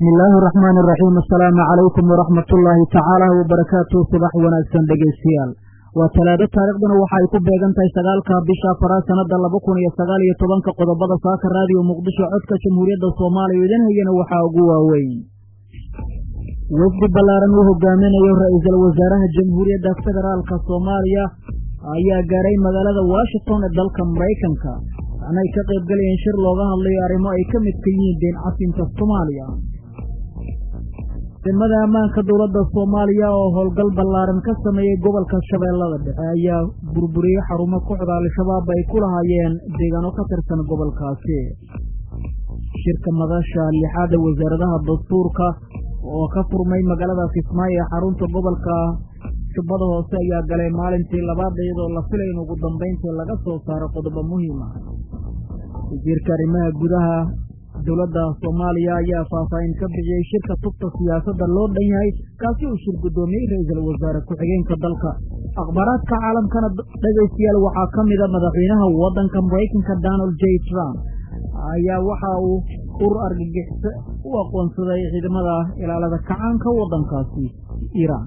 bismi illaahi araxmaani iraxiim assalaamu calaykum waraxmat ullaahi tacaala wabarakaatu subax wanaagsan dhegaystayaal waa talaado taariikhduna waxa ay ku beegan tahay sagaalka bisha afaraad sanada laba kun iyo sagaal iyo tobanka qodobada saaka raadiyo muqdisho codka jamhuuriyadda soomaaliya idin hayana waxaa ugu waaweyn wafdi ballaaran uu hogaaminayo ra-iisul wasaaraha jamhuuriyadda federaalka soomaaliya ayaa gaaray magaalada washington ee dalka maraykanka waxaana ay ka qayb galayeen shir looga hadlayo arrimo ay ka midka yihiin deen casinka soomaaliya ciidamada ammaanka dowladda soomaaliya oo howlgal ballaaran ka sameeyey gobolka shabeellada dhexe ayaa burburiyey xarumo kooxda al-shabaab ay ku lahaayeen deegaano ka tirsan gobolkaasi shirka madasha lixaada wasaaradaha dastuurka oo ka furmay magaalada kismaayo ee xarunta gobolka jubbada hoose ayaa galay maalintii labaad iyadoo la filay in ugu dambayntii laga soo saaro qodobo muhiim ah wasiirka arrimaha gudaha dowladda soomaaliya ayaa faahfaahin ka bixiyey shirka tubta siyaasadda loo dhan yahay kaasi uu shir guddoomiyey ra-iisul wasaare ku-xigeenka dalka akhbaaraadka caalamkana dhegaystayaal waxaa ka mida madaxweynaha waddanka maraykanka donald j trump ayaa waxa uu urur argagixisa u aqoonsaday ciidamada ilaalada kacaanka waddankaasi iiraan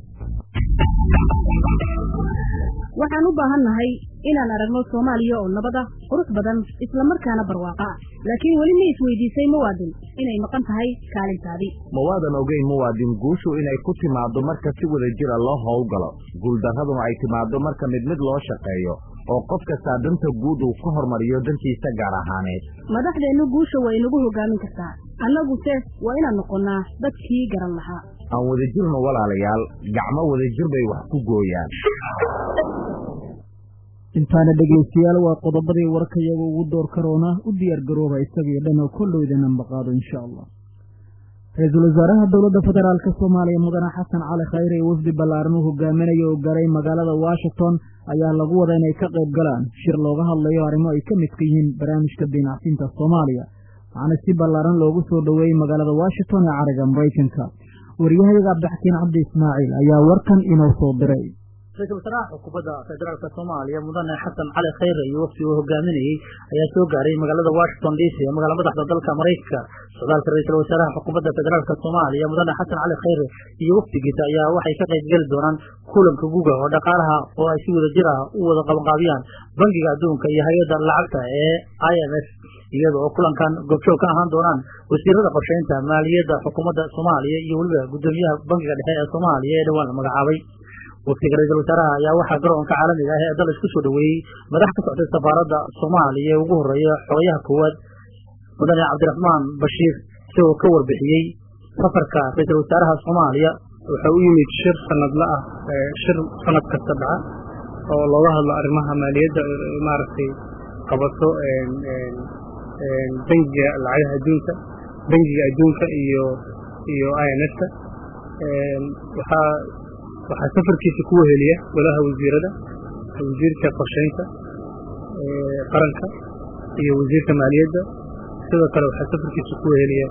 waxaan u baahan nahay inaan aragno soomaaliya oo nabada qurux badan islamarkaana barwaaqa ah laakiin weli ma isweydiisay muwaadin inay maqan tahay kaalintaadii ma waadan ogeyn muwaadin guushu inay ku timaaddo marka si wada jira loo howlgalo guuldarraduna ay timaaddo marka mid mid loo shaqeeyo oo qof kastaa danta guud uu ka hormariyo dantiisa gaar ahaaneed madaxdeennu guusha way inagu hogaamin kartaa annaguse waa inaan noqonnaa dadkii garan lahaa aan wadajirno walaalayaal gacmo wadajir bay wax ku gooyaan intaana dhegaystayaal waa qodobadii warkayaga ugu door karoona u diyaar garooba isagii dhan oo kollowdana maqaado insha allah ra-iisul wasaaraha dowladda federaalka soomaaliya mudane xasan cali khayre ee wafdi ballaaran uu hogaaminayo oo garay magaalada washington ayaa lagu wada inay ka qayb galaan shir looga hadlayo arrimo ay ka midka yihiin barnaamijka diinacsinta soomaaliya waxaana si ballaaran loogu soo dhoweeyey magaalada washington ee cariga maraykanka waryahayaga cabdixakiin cabdi ismaaciil ayaa warkan inoo soo diray ra-isul wasaaraha xukuumadda federaalka soomaaliya mudane xasan cali khayre iyo wafdi uu hogaaminayey ayaa soo gaaray magaalada washington d c ee magaala madaxda dalka maraykanka socdaalka ra-iisul wasaaraha xukuumadda federaalka soomaaliya mudane xasan cali khayre iyo wafdigiisa ayaa waxay ka qayb geli doonaan kulanka guga oo dhaqaalaha oo ay si wada jir ah u wada qabanqaabiyaan bangiga adduunka iyo hay-adda lacagta ee i m f iyada oo kulankan goobjoog ka ahaan doonaan wasiirada qorsheynta maaliyadda xukuumadda soomaaliya iyo weliba guddoomiyaha bangiga dhexe ee soomaaliya ee dhowaan la magacaabay wafdiga ra-iisul wasaaraha ayaa waxaa garoonka caalamiga ah ee dal isku soo dhoweeyey madax ka socday safaaradda soomaaliya ee ugu horeeya xogayaha koowaad mudane cabdiraxmaan bashiir isagoo ka warbixiyey safarka ra-iisul wasaaraha soomaaliya wuxuu u yimid shir sanadla ah shir sanad kasta dhaca oo looga hadlo arrimaha maaliyadda maaragtay qabato bangiga lacagaha adduunka bangiga adduunka iyo iyo i m f-ka waxaa waxaa safarkiisa ku weheliya golaha wasiirada wasiirka qorsheynta qaranka iyo wasiirka maaliyadda sidoo kale waxaa safarkiisa ku weheliya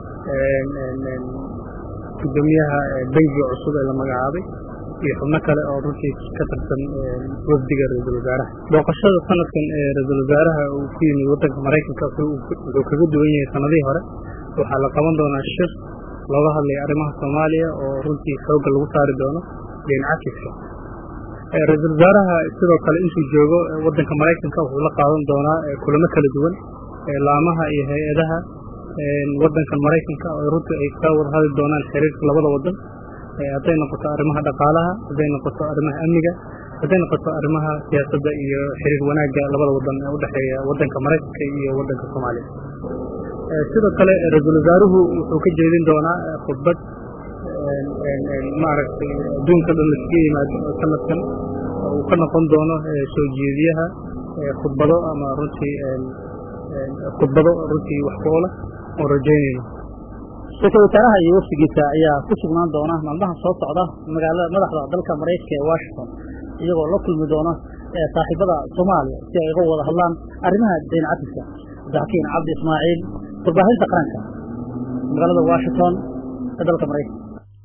gudoomiyaha bangiga cusub ee la magacaabay iyo xubno kale oo runtii ka tirsan wafdiga ra-iisul wasaaraha booqashada sanadkan ee ra-iisul wasaaraha uu ku yimid waddanka maraykanka wuxuu kaga duwan yahay sanadihii hore waxaa la qaban doonaa shir looga hadlaya arrimaha soomaaliya oo runtii xoogga lagu saari doono deen cakiska ra-iisul wasaaraha sidoo kale intuu joogo waddanka maraykanka wuxuu la qaadan doonaa kulamo kala duwan laamaha iyo hay-adaha waddankan maraykanka oo runtii ay ka wada hadli doonaan xiriirka labada waddan hadday noqoto arrimaha dhaqaalaha hadday noqoto arrimaha amniga hadday noqoto arrimaha siyaasadda iyo xiriir wanaagga labada waddan ee u dhexeeya waddanka maraykanka iyo waddanka soomaaliya sidoo kale ra-iisul wasaaruhu wuxuu ka jeedin doonaa khudbad maaragtay adduunka dhan laskaga yimaado sanadkan uu ka noqon doono soo jeediyaha khudbado ama runtii khudbado runtii wax ku ola oo rajaynayno ra-iisul wasaaraha iyo wafdigiisa ayaa ku sugnaan doona maalmaha soo socda magaalada madaxda dalka maraykanka ee washington iyagoo la kulmi doona saaxiibada soomaaliya si ay uga wada hadlaan arrimaha dayn cafiska cabdixakiin cabdi ismaaciil warbaahinta qaranka magaalada washington ee dalka maraykanka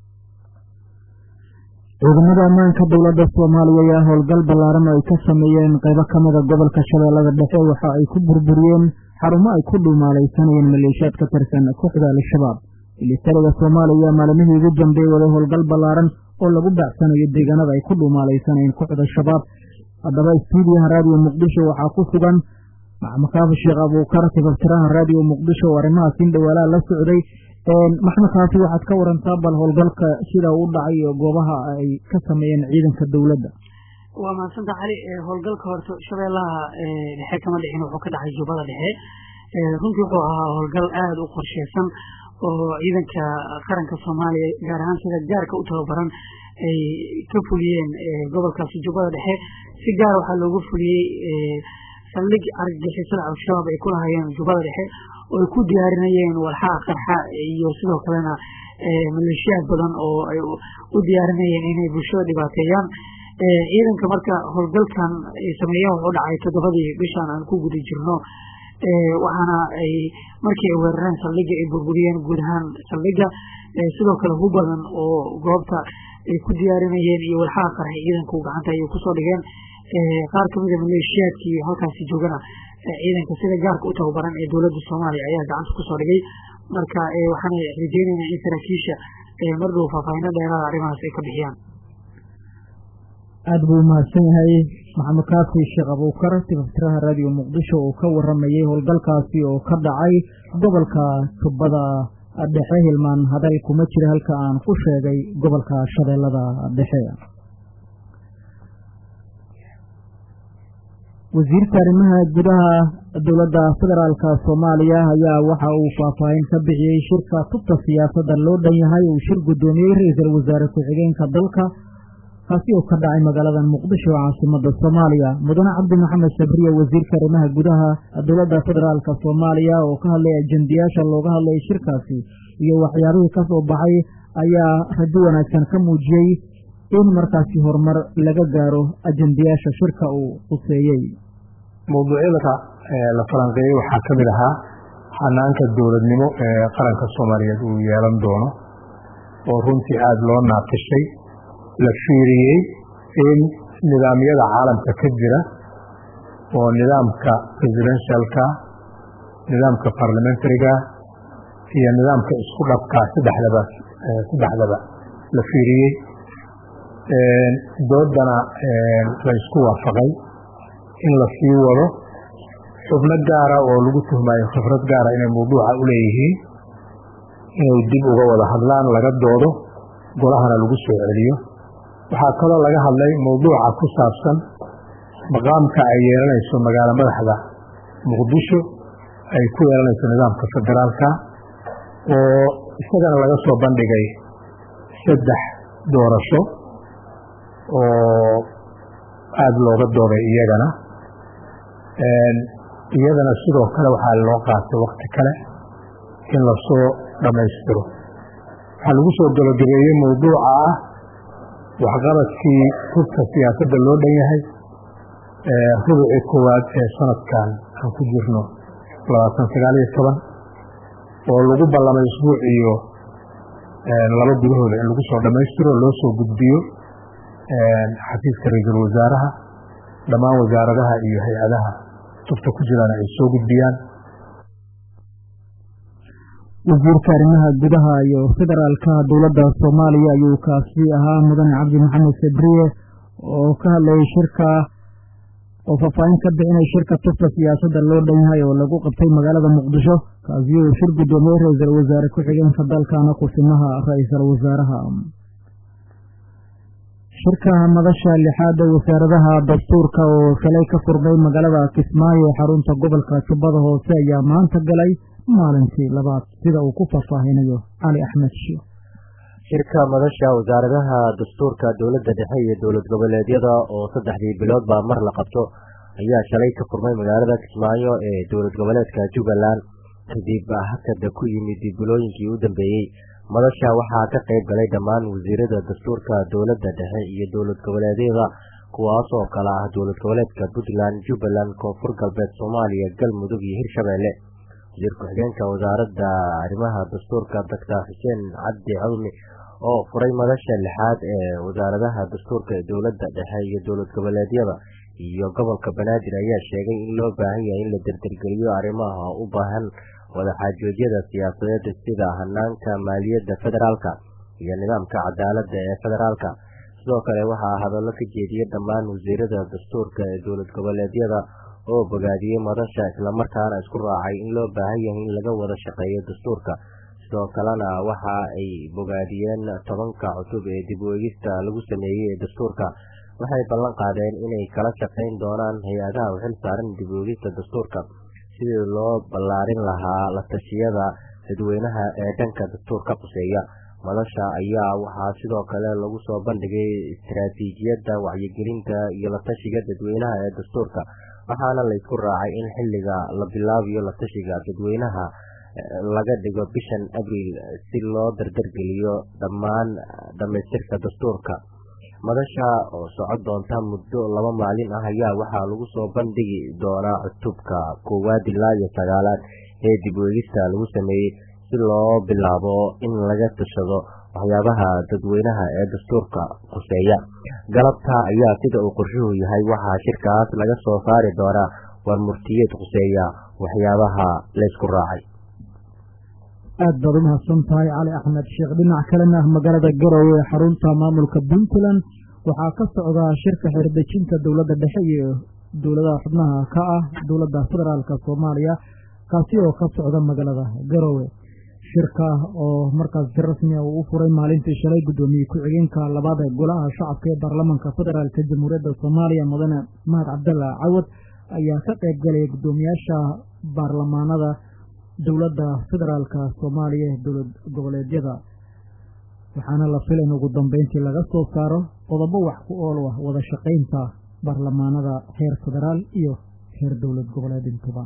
ciidamada ammaanka dowladda soomaaliya ayaa howlgal ballaaran oo ay ka sameeyeen qaybo ka mida gobolka shabeellada dhexe waxa ay ku burburiyeen xarumo ay ku dhuumaalaysanayeen maleeshiyaad ka tirsan kooxda al-shabaab militariga soomaaliya maalmihii ugu dambeeyey waday howlgal ballaaran oo lagu baacsanayo deegaanada ay ku dhuumaalaysanayeen kooxda shabaab haddaba stuudiyaha raadiyo muqdisho waxaa ku sugan maxamed kaafi sheekh abuukar tifaftiraha raadiyo muqdisho oo arrimahaas in dhawaalaha la socday maxamed kaafi waxaad ka warantaa bal howlgalka sida u dhacay iyo goobaha ay ka sameeyeen ciidanka dowladda waa mahadsanta cali howlgalka horta shabeellaha dhexe kama dhicin wuxuu ka dhacay jubbada dhexe runtii wuxuu ahaa howlgal aada u qorsheysan oo ciidanka qaranka soomaaliya gaar ahaan sida gaarka u tababaran ay ka fuliyeen gobolkaasi jubbada dhexe si gaar waxaa loogu fuliyey saldhig argagixisada al-shabaab ay ku lahayeen jubbada dhexe oo ay ku diyaarinayeen walxaha qarxa iyo sidoo kalena maleeshiyaad badan oo ay u diyaarinayeen inay bulshada dhibaateeyaan ciidanka marka howlgalkan ay sameeyeen wuxuu dhacay toddobadii bishan aan ku guda jirno waxaana ay markii ay weerareen saldhiga ay burburiyeen guud ahaan saldhiga sidoo kale hu badan oo goobta ay ku diyaarinayeen iyo walxaha qarxay ciidanku gacanta ayay kusoo dhigeen qaar kamida maleeshiyaadkii halkaasi joogana ciidanka sida gaarka u tababaran ee dowladda soomaaliya ayaa gacanta kusoo dhigay marka waxaana rajeyneynaa in saraakiisha mar dhow faahfaahino dheeraada arrimahaas ay ka bixiyaan aada buu umahadsan yahay maxamed kaafi sheekh abuukar tifaftiraha raadiyo muqdisho oo ka waramayay howlgalkaasi oo ka dhacay gobolka jubbada dhexe hilmaan hadal kuma jira halka aan ku sheegay gobolka shabeellada dhexe wasiirka arrimaha gudaha dowladda federaalka soomaaliya ayaa waxa uu faahfaahin ka bixiyey shirka tubta siyaasadda loo dhan yahay uu shir guddoomiyey ra-iisul wasaare ku-xigeenka dalka kaasi oo ka dhacay magaalada muqdisho caasimada soomaaliya mudane cabdi maxamed sabriye wasiirka arrimaha gudaha dowladda federaalka soomaaliya oo ka hadlay ajendayaasha looga hadlayay shirkaasi iyo waxyaabihii ka soo baxay ayaa rajo wanaagsan ka muujiyey in markaasi horumar laga gaaro ajendayaasha shirka uu quseeyey mawduucyada la falanqeeyey waxaa ka mid ahaa xanaanka dowladnimo ee qaranka soomaaliyeed uu yeelan doono oo runtii aada loo naaqishay la fiiriyey in nidaamyada caalamka ka jira oo nidaamka presidentialka nidaamka parliamentariga iyo nidaamka isku dhabka saddexdaba saddexdaba la fiiriyey doodana la isku waafaqay in la sii wado xubno gaara oo lagu tuhmayo khibrad gaara inay mawduuca u leeyihiin inay dib uga wada hadlaan laga doodo golahana lagu soo celiyo waxaa kaloo laga hadlay mawduuca ku saabsan maqaamka ay yeelanayso magaalo madaxda muqdisho ay ku yeelanayso nidaamka federaalka oo isagana laga soo bandhigay saddex doorasho oo aada looga dooday iyagana iyadana sidoo kale waxaa loo qaatay wakti kale in lasoo dhammaystiro waxaa lagu soo gabagabeeyey mawduuca ah waxqabadkii hubka siyaasadda loo dhan yahay rubucii koowaad ee sanadkan aan ku jirno labaatan sagaal iyo toban oo lagu ballamay isbuuc iyo laba gudahooda in lagu soo dhammaystiro loo soo gudbiyo xafiiska ra-iisul wasaaraha dhammaan wasaaradaha iyo hay-adaha tufta ku jiraan ay soo gudbiyaan wasiirka arrimaha gudaha iyo federaalka dowladda soomaaliya ayuu kaasi ahaa mudane cabdi maxamed sabriye oo ka hadlayay shirka oo faahfaahin ka bixinay shirka tufta siyaasadda loo dhan yahay oo lagu qabtay magaalada muqdisho kaasi uu shir guddoomiyey ra-iisul wasaare ku-xigeenka dalkana kusimaha ra-iisul wasaaraha shirka madasha lixaada wasaaradaha dastuurka oo shalay ka furmay magaalada kismaayo ee xarunta gobolka jubbada hoose ayaa maanta galay maalintii labaad sida uu ku faahfaahinayo cali axmed sheekh shirka madasha wasaaradaha dastuurka dowladda dhexe iyo dowlad goboleedyada oo saddexdii biloodba mar la qabto ayaa shalay ka furmay magaalada kismaayo ee dowlad goboleedka jubbaland kadib hakada ku yimid bilooyinkii u dambeeyey madasha waxaa ka qayb galay dhammaan wasiirada dastuurka dowladda dhexe iyo dowlad goboleedyada kuwaas oo kale ah dowlad goboleedka puntland jubbaland koonfur galbeed soomaaliya galmudug iyo hirshabeelle wasiir ku-xigeenka wasaaradda arrimaha dastuurka doctor xuseen cabdi cawmi oo furay madasha lixaad ee wasaaradaha dastuurka ee dowladda dhexe iyo dowlad goboleedyada iyo gobolka banaadir ayaa sheegay in loo baahan yahay in la derdergeliyo arrimaha u baahan wadaxaajoodyada siyaasadeed sida hanaanka maaliyadda federaalka iyo nidaamka cadaaladda ee federaalka sidoo kale waxaa hadallo ka jeediyey dhammaan wasiirada dastuurka ee dowlad goboleedyada oo bogaadiyey madasha islamarkaana isku raacay in loo baahan yahay in laga wada shaqeeyo dastuurka sidoo kalena waxa ay bogaadiyeen tobanka cutub ee dib u eegista lagu sameeyey ee dastuurka waxay ballan qaadeen inay kala shaqayn doonaan hay-adaha u xil saaran dib u eegista dastuurka sidii loo ballaarin lahaa la tashiyada dadweynaha ee dhanka dastuurka quseeya madasha ayaa waxaa sidoo kale lagu soo bandhigay istaraatiijiyadda wacyigelinta iyo la tashiga dadweynaha ee dastuurka waxaana la isku raacay in xilliga la bilaabayo la tashiga dadweynaha laga dhigo bishan abriil si loo dardargeliyo dhammaan dhammaystirka dastuurka madasha oo socon doonta muddo laba maalin ah ayaa waxaa lagu soo bandhigi doonaa cutubka koowaad ilaa iyo sagaalaad ee dib u eegista lagu sameeyey si loo bilaabo in laga tashado waxyaabaha dadweynaha ee dastuurka khuseeya galabta ayaa sida uu qorshuhu yahay waxaa shirkaas laga soo saari doonaa war murtiyeed khuseeya waxyaabaha laysku raacay aad baad u mahadsan tahay cali axmed sheekh dhinac kalena magaalada garowe ee xarunta maamulka puntland waxaa ka socdaa shirka xeerdejinta dowladda dhexe iyo dowladaha xubnaha ka ah dowladda federaalka soomaaliya kaasi oo ka socda magaalada garowe shirka oo markaas si rasmi a uu u furay maalintii shalay guddoomiye ku-xigeenka labaad ee golaha shacabka ee baarlamaanka federaalka jamhuuriyadda soomaaliya mudane mahad cabdalla cawad ayaa ka qayb galaya guddoomiyaasha baarlamaanada dowladda federaalka soomaaliya ee dowlad goboleedyada waxaana la fila in ugu dambeyntii laga soo saaro qodobo wax ku ool ah wada shaqaynta baarlamaanada heer federaal iyo heer dowlad goboleed intuba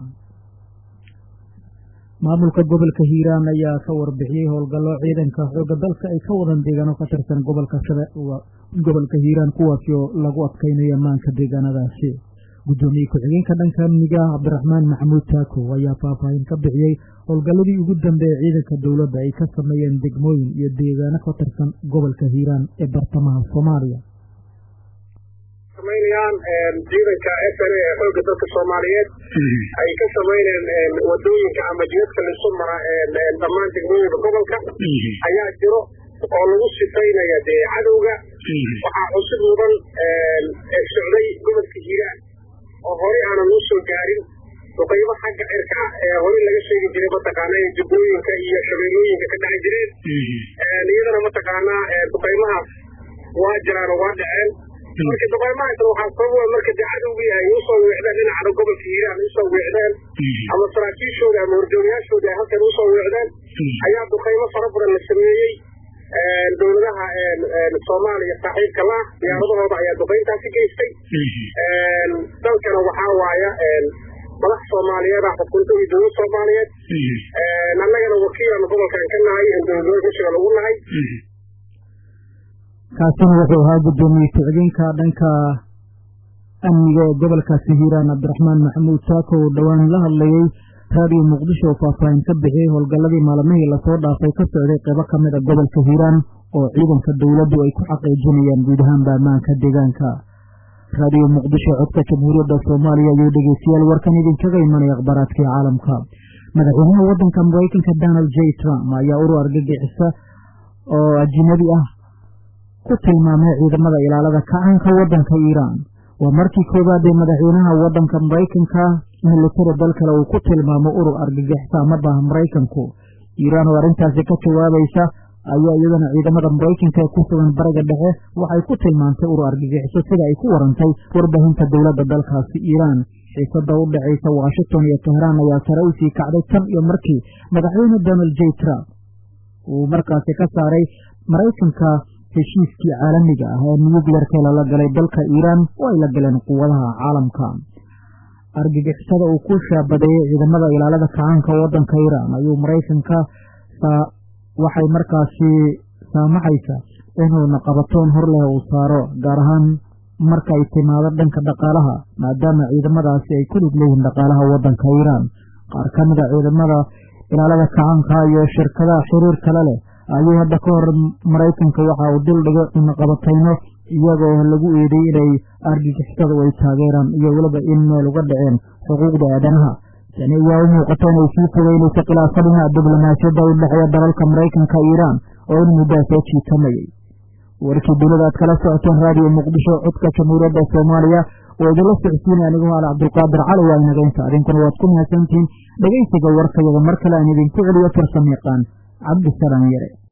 maamulka gobolka hiiraan ayaa ka warbixiyey howlgallo ciidanka xoogga dalka ay ka wadan deegaano ka tirsan gobolka gobolka hiiraan kuwaasi oo lagu adkaynayo ammaanka deegaanadaasi guddoomiye ku-xigeenka dhanka amniga cabdiraxmaan maxamuud taako ayaa faahfaahin ka bixiyey howlgalladii ugu dambeeye ciidanka dowladda ay ka sameeyeen degmooyin iyo deegaano ka tirsan gobolka hiiraan ee bartamaha soomaaliya samaynayaan ciidanka f n a ee xoogga dalka soomaaliyeed ay ka samayneen wadooyinka ama jidadka lisu mara dhammaan degmooyinka gobolka ayaa jiro oo lagu sifaynaya dee cadowga waxaa xusid mudan socday gobolka hiiraan oo horey aanan u soo gaarin duqaybo xagga cirka ah ee horey laga sheegi jiray mataqaana ee jubbooyinka iyo shabeellooyinka ka dhaci jireen iyadana mataqaanaa duqaymahaas waa jiraan oo waa dhaceen marka duqaymahaasna waxaa sababa marka dee cadowgii ay usoo weecdeen dhinacana gobolka hiiraan usoo weecdeen ama saraakiishooda ama horjoogayaashooda ay halkan usoo weecdeen ayaa duqaymo fara badan la sameeyey dowladaha soomaaliya saaxiibka la diyaaradahooda ayaa duqayntaasi geystay dalkana waxaa waaya madax soomaaliyeed ah xukunta iyo dowlad soomaaliyeed annagana wakiilan gobolkan ka nahay dowladnimada gashiga lagu nahay kaasina wuxuu ahaa guddoomiye ku-xigeenka dhanka amniga ee gobolkaasi hiiraan cabdiraxmaan maxamuud saako oo dhowaan la hadlayey raadiyo muqdisho oo faahfaahin ka bixiyey howlgalladii maalmihii lasoo dhaafay ka socday qaybo ka mid a gobolka hiiraan oo ciidanka dowladdu ay ku xaqiijinayaan guud ahaanba ammaanka deegaanka raadiyo muqdisho codka jamhuuriyadda soomaaliya ayuu dhegeystayaal warkan idinkaga imanaya akhbaaraadkii caalamka madaxweynaha waddanka maraykanka donald j trump ayaa urur argagixisa oo ajinabi ah ku tilmaamay ciidamada ilaalada kacaanka waddanka iiraan waa markii koowaad ee madaxweynaha waddanka maraykanka militari dal kale uu ku tilmaamo urur argagixisa amaba maraykanku iiraan oo arrintaasi ka jawaabaysa ayaa iyadana ciidamada maraykanka ee ku sugan bariga dhexe waxay ku tilmaantay urur argagixiso sida ay ku warantay warbaahinta dowladda dalkaasi iiraan xiisada u dhexaysa washington iyo tehraan ayaa sare u sii kacday tan iyo markii madaxweyne donald j trump uu markaasi ka saaray maraykanka heshiiskii caalamiga ah ee nuyukleerka lala galay dalka iiraan oo ay la galeen quwadaha caalamka argagixisada uu ku shaabadeeyey ciidamada ilaalada kacaanka waddanka iiraan ayuu maraykanka waxay markaasi saamaxaysa inuuna qabatoon hor leh uu saaro gaar ahaan marka ay timaado dhanka dhaqaalaha maadaama ciidamadaasi ay ku lid leeyihiin dhaqaalaha waddanka iiraan qaar ka mida ciidamada ilaalada kacaanka iyo shirkadaha xiriir kale leh ayuu hadda ka hor maraykanka waxa uu dul dhigay cunaqabatayno iyagoo lagu eeday inay argagixisadu ay taageeraan iyo weliba in meel uga dhaceen xuquuqda aadanaha tani ayaa u muuqata inay sii fogeynayso khilaafadina diblomaasiyadda u dhexeeya dalalka maraykanka iiraan oo in muddaa soo jiitamayay warkii dunida aad kala socoteen raadiyo muqdisho codka jamhuuriyadda soomaaliya oo idinla socodsiinaya anigu haal cabdulqaadir cali waa inaga inta adinkuna waad ku mahadsantihiin dhegaysiga warkayaga mar kale aan idinku celiyo farsamayaqaan cabdisalaam yare